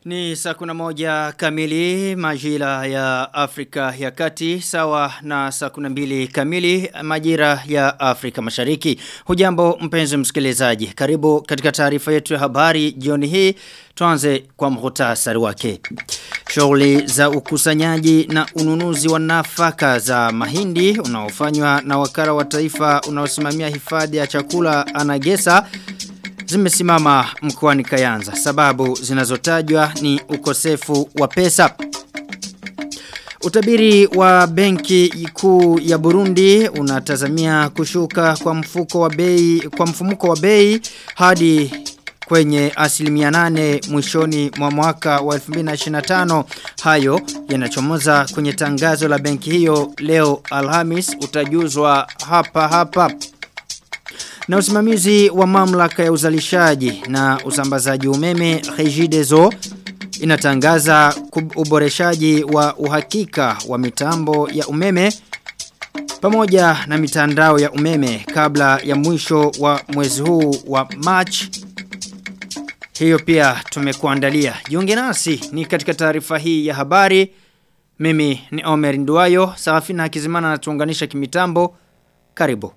Ni saa kuna moja kamili majira ya Afrika ya kati sawa na saa kuna mbili kamili majira ya Afrika mashariki. Hujambo mpenzi msikilizaji. Karibu katika taarifa yetu ya habari jioni hii. Tuanze kwa mhutasari wake. Shughuli za ukusanyaji na ununuzi wa nafaka za mahindi unaofanywa na wakara wa taifa unaosimamia hifadhi ya chakula Anagesa zimesimama mkoani Kayanza. Sababu zinazotajwa ni ukosefu wa pesa. Utabiri wa benki kuu ya Burundi unatazamia kushuka kwa mfuko wa bei kwa mfumuko wa bei hadi kwenye asilimia nane mwishoni mwa mwaka wa 2025 hayo yanachomoza kwenye tangazo la benki hiyo leo Alhamis utajuzwa hapa hapa na usimamizi wa mamlaka ya uzalishaji na usambazaji umeme Regideso inatangaza uboreshaji wa uhakika wa mitambo ya umeme pamoja na mitandao ya umeme kabla ya mwisho wa mwezi huu wa March hiyo pia tumekuandalia. Jiunge nasi ni katika taarifa hii ya habari. Mimi ni Omer Nduwayo, Sarafina Hakizimana anatuunganisha kimitambo. Karibu.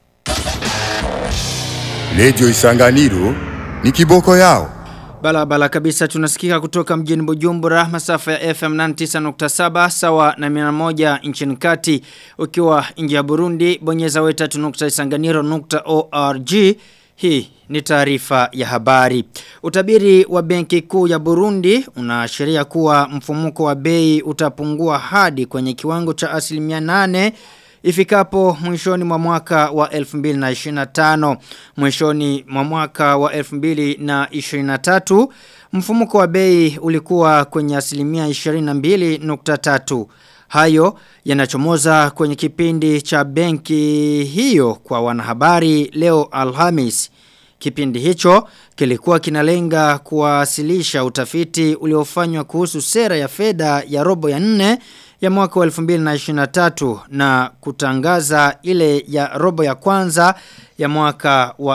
Radio Isanganiro ni kiboko yao. Bala bala kabisa tunasikika kutoka mjini Bujumbura masafa ya FM 99.7 sawa na 101 nchini kati ukiwa nje ya Burundi bonyeza weta.isanganiro.org hii ni taarifa ya habari. Utabiri wa benki kuu ya Burundi unaashiria kuwa mfumuko wa bei utapungua hadi kwenye kiwango cha asilimia nane ifikapo mwishoni mwa mwaka wa 2025 mwishoni mwa mwaka wa 2023 mfumuko wa bei ulikuwa kwenye asilimia 22.3 hayo yanachomoza kwenye kipindi cha benki hiyo kwa wanahabari leo Alhamis Kipindi hicho kilikuwa kinalenga kuwasilisha utafiti uliofanywa kuhusu sera ya fedha ya robo ya nne ya mwaka wa 2023 na kutangaza ile ya robo ya kwanza ya mwaka wa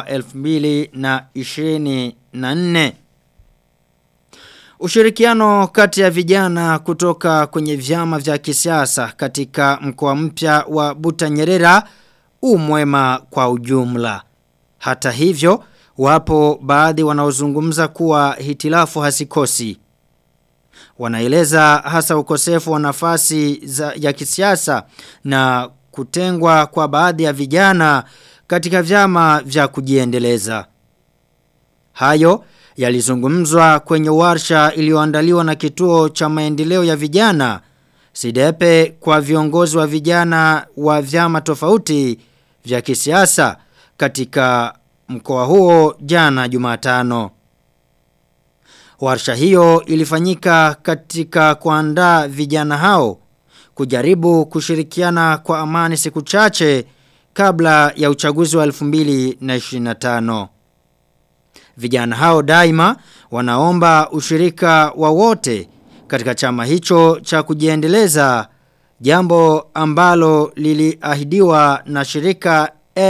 2024. Ushirikiano kati ya vijana kutoka kwenye vyama vya kisiasa katika mkoa mpya wa Butanyerera umwema kwa ujumla. Hata hivyo, wapo baadhi wanaozungumza kuwa hitilafu hasikosi. Wanaeleza hasa ukosefu wa nafasi za, ya kisiasa na kutengwa kwa baadhi ya vijana katika vyama vya kujiendeleza. Hayo yalizungumzwa kwenye warsha iliyoandaliwa na kituo cha maendeleo ya vijana Sidepe kwa viongozi wa vijana wa vyama tofauti vya kisiasa katika mkoa huo jana Jumatano. Warsha hiyo ilifanyika katika kuandaa vijana hao kujaribu kushirikiana kwa amani siku chache kabla ya uchaguzi wa 2025. Vijana hao daima wanaomba ushirika wa wote katika chama hicho cha kujiendeleza jambo ambalo liliahidiwa na shirika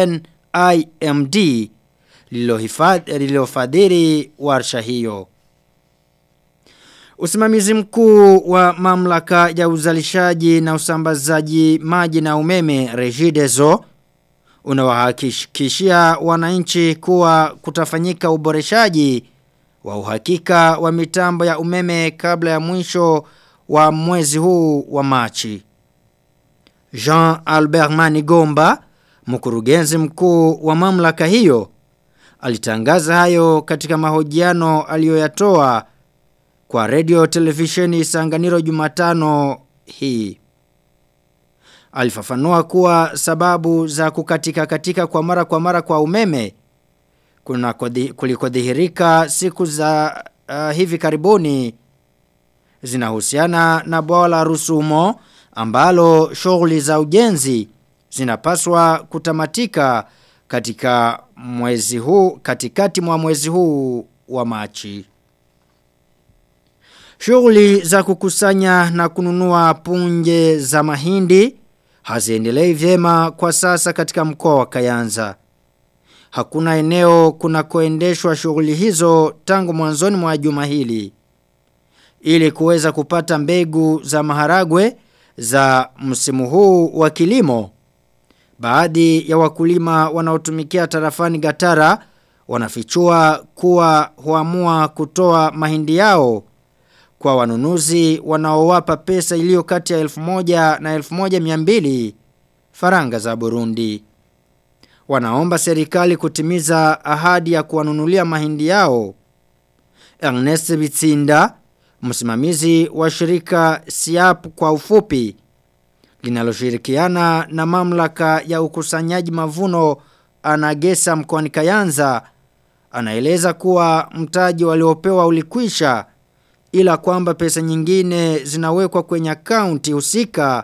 NIMD lililofadhili warsha hiyo. Usimamizi mkuu wa mamlaka ya uzalishaji na usambazaji maji na umeme Regideso unawahakikishia wananchi kuwa kutafanyika uboreshaji wa uhakika wa mitambo ya umeme kabla ya mwisho wa mwezi huu wa Machi. Jean Albert Manigomba, mkurugenzi mkuu wa mamlaka hiyo, alitangaza hayo katika mahojiano aliyoyatoa kwa radio televisheni Sanganiro Jumatano hii. Alifafanua kuwa sababu za kukatika katika kwa mara kwa mara kwa umeme kuna kulikodhihirika siku za uh, hivi karibuni zinahusiana na bwawa la Rusumo ambalo shughuli za ujenzi zinapaswa kutamatika katika mwezi huu katikati mwa mwezi huu wa Machi. Shughuli za kukusanya na kununua punje za mahindi haziendelei vyema kwa sasa katika mkoa wa Kayanza. Hakuna eneo kunakoendeshwa shughuli hizo tangu mwanzoni mwa juma hili. ili kuweza kupata mbegu za maharagwe za msimu huu wa kilimo. Baadhi ya wakulima wanaotumikia tarafani Gatara wanafichua kuwa huamua kutoa mahindi yao kwa wanunuzi wanaowapa pesa iliyo kati ya 1000 na 1200 faranga za Burundi. Wanaomba serikali kutimiza ahadi ya kuwanunulia mahindi yao. Ernest Bitsinda, msimamizi wa shirika SIAP kwa ufupi, linaloshirikiana na mamlaka ya ukusanyaji mavuno anagesa mkoani Kayanza, anaeleza kuwa mtaji waliopewa ulikwisha ila kwamba pesa nyingine zinawekwa kwenye akaunti husika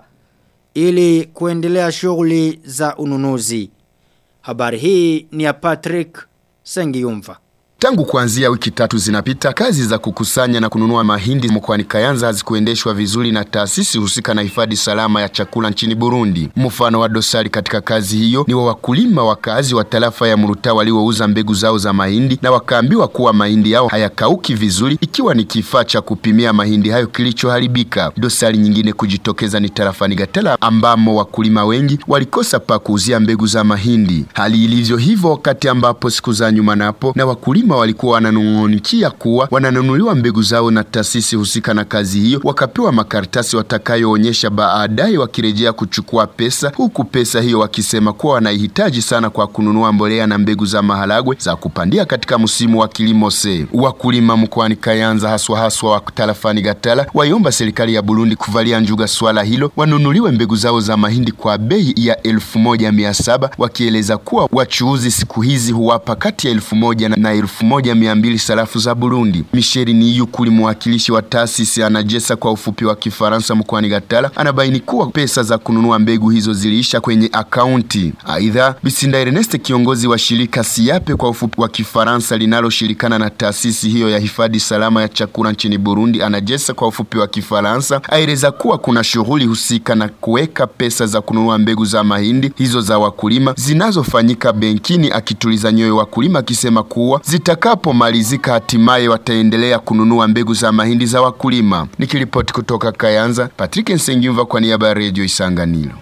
ili kuendelea shughuli za ununuzi. Habari hii ni ya Patrick Sengiyumva. Tangu kuanzia wiki tatu zinapita, kazi za kukusanya na kununua mahindi mkoani Kayanza hazikuendeshwa vizuri na taasisi husika na hifadhi salama ya chakula nchini Burundi. Mfano wa dosari katika kazi hiyo ni wa wakulima wakazi wa tarafa ya Muruta waliouza mbegu zao za mahindi na wakaambiwa kuwa mahindi yao hayakauki vizuri, ikiwa ni kifaa cha kupimia mahindi hayo kilichoharibika. Dosari nyingine kujitokeza ni tarafani Gatala ambamo wakulima wengi walikosa pa kuuzia mbegu za mahindi. Hali ilivyo hivyo wakati ambapo siku za nyuma napo na wakulima walikuwa wananung'unikia kuwa wananunuliwa mbegu zao na taasisi husika na kazi hiyo, wakapewa makaratasi watakayoonyesha baadaye wakirejea kuchukua pesa, huku pesa hiyo wakisema kuwa wanaihitaji sana kwa kununua mbolea na mbegu za maharagwe za kupandia katika msimu wa kilimo se. Wakulima mkoani Kayanza haswa haswa wa tarafani Gatala waiomba serikali ya Burundi kuvalia njuga swala hilo, wanunuliwe mbegu zao za mahindi kwa bei ya elfu moja mia saba wakieleza kuwa wachuuzi siku hizi huwapa kati ya elfu moja na elfu moja mia mbili sarafu za Burundi. Michel Niyukuli, mwakilishi wa taasisi anajesa kwa ufupi wa Kifaransa mkoani Gatala, anabaini kuwa pesa za kununua mbegu hizo ziliisha kwenye akaunti. Aidha, Bisinda Ernest, kiongozi wa shirika Siape kwa ufupi wa Kifaransa linaloshirikana na taasisi hiyo ya hifadhi salama ya chakula nchini Burundi, anajesa kwa ufupi wa Kifaransa, aeleza kuwa kuna shughuli husika na kuweka pesa za kununua mbegu za mahindi hizo za wakulima zinazofanyika benkini, akituliza nyoyo wakulima akisema kuwa zitakapomalizika hatimaye wataendelea kununua mbegu za mahindi za wakulima. Nikiripoti kutoka Kayanza, Patrick Nsengimva kwa niaba ya Radio Isanganiro.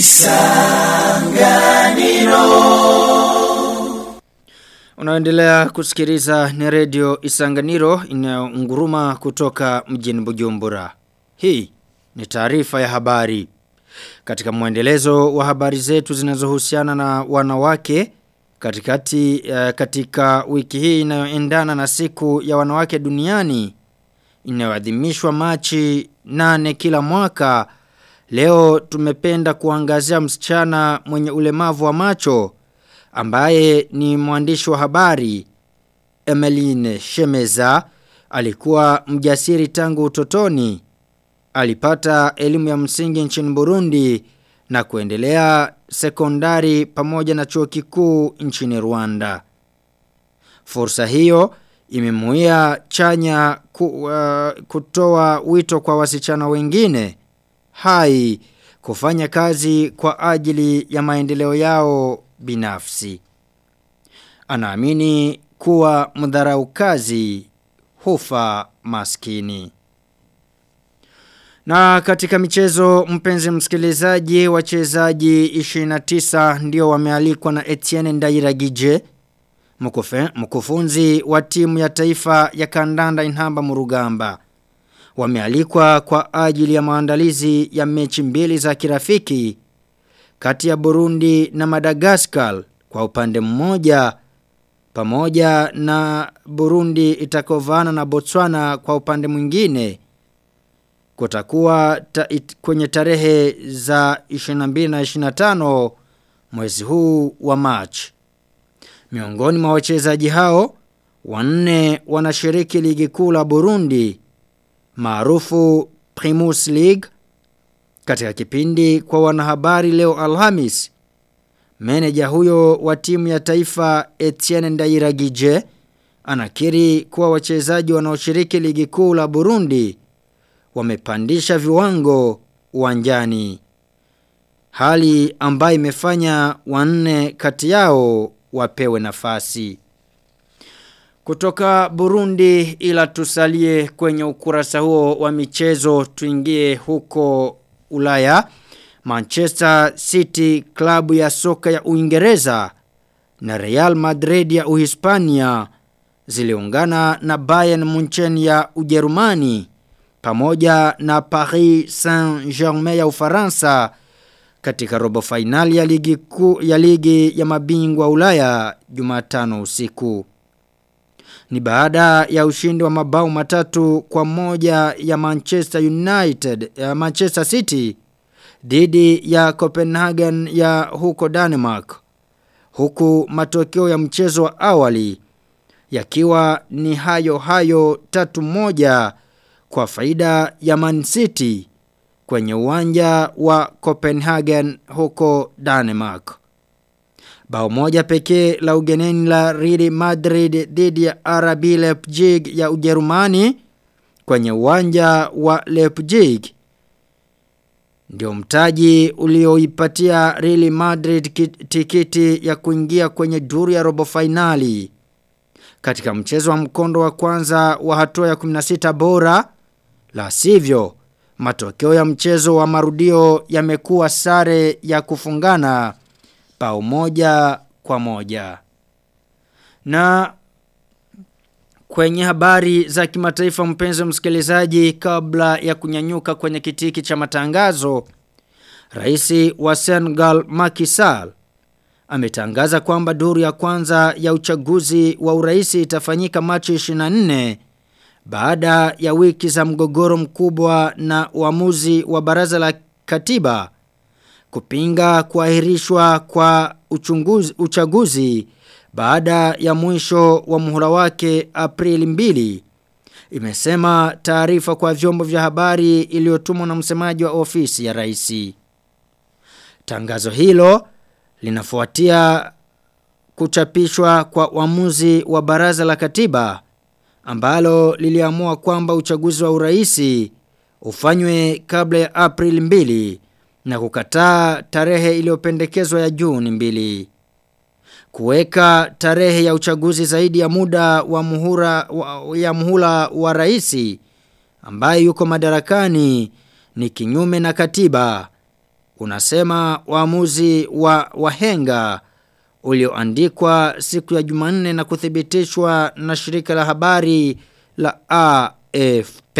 Unaendelea kusikiliza ni Radio Isanganiro inayonguruma kutoka mjini Bujumbura. Hii ni taarifa ya habari. Katika mwendelezo wa habari zetu zinazohusiana na wanawake katikati uh, katika wiki hii inayoendana na siku ya wanawake duniani inayoadhimishwa Machi nane kila mwaka leo tumependa kuangazia msichana mwenye ulemavu wa macho ambaye ni mwandishi wa habari Emeline Shemeza alikuwa mjasiri tangu utotoni alipata elimu ya msingi nchini Burundi na kuendelea sekondari pamoja na chuo kikuu nchini Rwanda. Fursa hiyo imemuia chanya ku, uh, kutoa wito kwa wasichana wengine hai kufanya kazi kwa ajili ya maendeleo yao binafsi. Anaamini kuwa mdharau kazi hufa maskini. Na katika michezo mpenzi msikilizaji wachezaji 29 ndio wamealikwa na Etienne Ndairagije mkufe, mkufunzi wa timu ya taifa ya kandanda Inhamba Murugamba. Wamealikwa kwa ajili ya maandalizi ya mechi mbili za kirafiki kati ya Burundi na Madagascar kwa upande mmoja pamoja na Burundi itakovana na Botswana kwa upande mwingine kutakuwa ta, it, kwenye tarehe za 22 na 25 mwezi huu wa March. Miongoni mwa wachezaji hao wanne wanashiriki ligi kuu la Burundi maarufu Primus League katika kipindi kwa wanahabari leo Alhamis. Meneja huyo wa timu ya taifa Etienne Ndairagije anakiri kuwa wachezaji wanaoshiriki ligi kuu la Burundi wamepandisha viwango uwanjani. Hali ambayo imefanya wanne kati yao wapewe nafasi. Kutoka Burundi ila tusalie kwenye ukurasa huo wa michezo tuingie huko Ulaya. Manchester City klabu ya soka ya Uingereza na Real Madrid ya Uhispania ziliungana na Bayern Munchen ya Ujerumani pamoja na Paris Saint-Germain ya Ufaransa katika robo finali ya ligi ku, ya ligi ya mabingwa Ulaya Jumatano usiku. Ni baada ya ushindi wa mabao matatu kwa moja ya Manchester United ya Manchester City dhidi ya Copenhagen ya huko Denmark. Huku matokeo ya mchezo wa awali yakiwa ni hayo hayo tatu moja kwa faida ya Man City kwenye uwanja wa Copenhagen huko Denmark. Bao moja pekee la ugeneni la Real Madrid dhidi ya RB Leipzig ya Ujerumani kwenye uwanja wa Leipzig ndio mtaji ulioipatia Real Madrid tikiti ya kuingia kwenye duru ya robo finali. Katika mchezo wa mkondo wa kwanza wa hatua ya 16 bora, la sivyo matokeo ya mchezo wa marudio yamekuwa sare ya kufungana bao moja kwa moja. Na kwenye habari za kimataifa mpenzi msikilizaji kabla ya kunyanyuka kwenye kitiki cha matangazo, Rais wa Senegal Macky Sall ametangaza kwamba duru ya kwanza ya uchaguzi wa uraisi itafanyika Machi 24 baada ya wiki za mgogoro mkubwa na uamuzi wa baraza la katiba kupinga kuahirishwa kwa uchunguzi, uchaguzi baada ya mwisho wa muhula wake Aprili 2 imesema taarifa kwa vyombo vya habari iliyotumwa na msemaji wa ofisi ya rais. Tangazo hilo linafuatia kuchapishwa kwa uamuzi wa baraza la katiba ambalo liliamua kwamba uchaguzi wa uraisi ufanywe kabla ya Aprili 2 na kukataa tarehe iliyopendekezwa ya Juni 2. Kuweka tarehe ya uchaguzi zaidi ya muda wa muhura wa, ya muhula wa raisi ambaye yuko madarakani ni kinyume na katiba. Unasema uamuzi wa wahenga ulioandikwa siku ya Jumanne na kuthibitishwa na shirika la habari la AFP.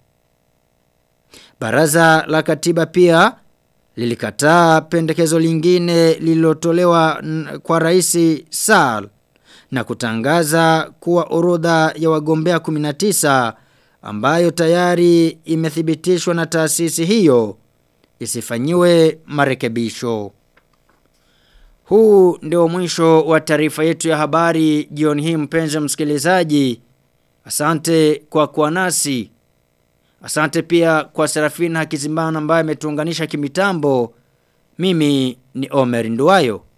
Baraza la katiba pia lilikataa pendekezo lingine lililotolewa kwa rais Sall na kutangaza kuwa orodha ya wagombea 19 ambayo tayari imethibitishwa na taasisi hiyo isifanyiwe marekebisho. Huu ndio mwisho wa taarifa yetu ya habari jioni hii mpenzi msikilizaji. Asante kwa kuwa nasi. Asante pia kwa Serafina Hakizimana ambaye ametuunganisha kimitambo. Mimi ni Omer Nduwayo.